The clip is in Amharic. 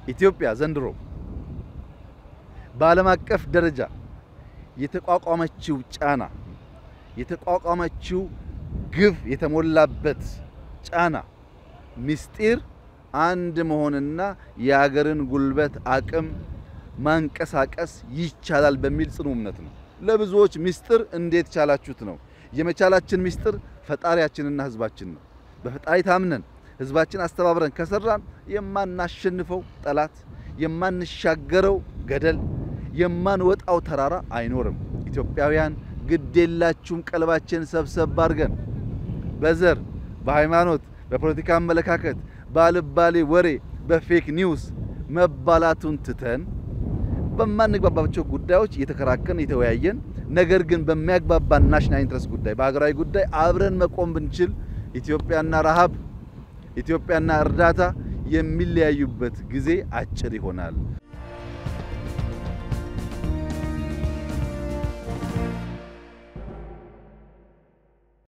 ኢትዮጵያ ዘንድሮ በዓለም አቀፍ ደረጃ የተቋቋመችው ጫና የተቋቋመችው ግፍ የተሞላበት ጫና ምስጢር አንድ መሆንና የሀገርን ጉልበት አቅም ማንቀሳቀስ ይቻላል በሚል ጽኑ እምነት ነው። ለብዙዎች ምስጢር እንዴት ቻላችሁት ነው። የመቻላችን ምስጢር ፈጣሪያችንና ሕዝባችን ነው። በፈጣሪ ታምነን ሕዝባችን አስተባብረን ከሰራን የማናሸንፈው ጠላት፣ የማንሻገረው ገደል፣ የማንወጣው ተራራ አይኖርም። ኢትዮጵያውያን ግዴላችሁም ቀልባችን ሰብሰብ አድርገን በዘር በሃይማኖት በፖለቲካ አመለካከት ባልባሌ ወሬ በፌክ ኒውስ መባላቱን ትተን በማንግባባቸው ጉዳዮች እየተከራከርን የተወያየን ነገር ግን በሚያግባባን ናሽናል ኢንትረስት ጉዳይ በሀገራዊ ጉዳይ አብረን መቆም ብንችል ኢትዮጵያና ረሃብ ኢትዮጵያና እርዳታ የሚለያዩበት ጊዜ አጭር ይሆናል።